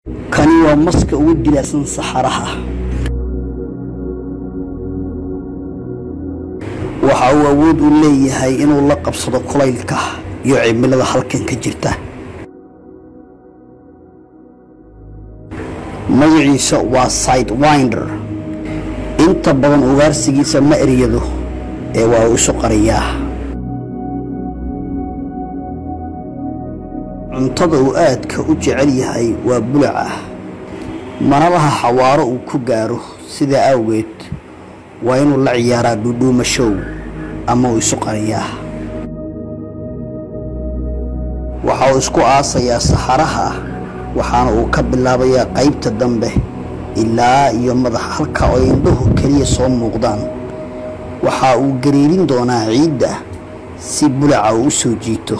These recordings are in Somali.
kani waa maska ugu dilaacsan saxaraha waxa uu awood u leeyahay inuu la qabsado kulaylka iyo cimilada halkan ka jirta magaciisa waa sidewinder inta badan ugaarsigiisa ma eryado ee waa uu isu qariyaa cuntada uu aadka u jecel yahay waa bulaca mana laha xawaaro uu ku gaaro sidaa awgeed waa inuu la ciyaaraa dhuudhuumashow ama uu isu qariyaa waxa uu isku aasayaa saxaraha waxaana uu ka bilaabayaa qaybta dambe ilaa iyo madax halka oo indhuhu keliya soo muuqdaan waxa uu gariirin doonaa ciidda si bulaca uu u soo jiito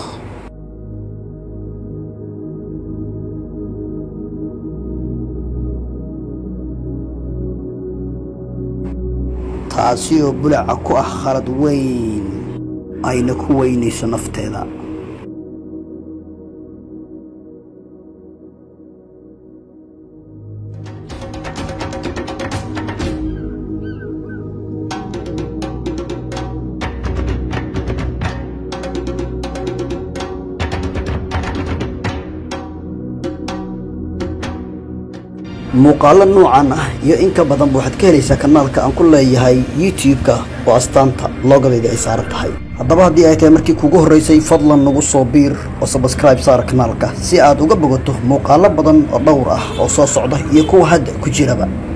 taasi oo bulaca ku ah khalad weyn ayna ku weynayso nafteeda muuqaalo noocan ah iyo in ka badanba waxaad ka helaysaa kanaalka aan ku leeyahay youtube-ka oo astaanta loogadayda ay saaran tahay haddaba haddii ay tahay markii kugu horraysay fadlan nagu soo biir oo sabskribe saara kanaalka si aad uga bogato muuqaalo badan oo dhowr ah oo soo socda iyo kuwa hadda ku jiraba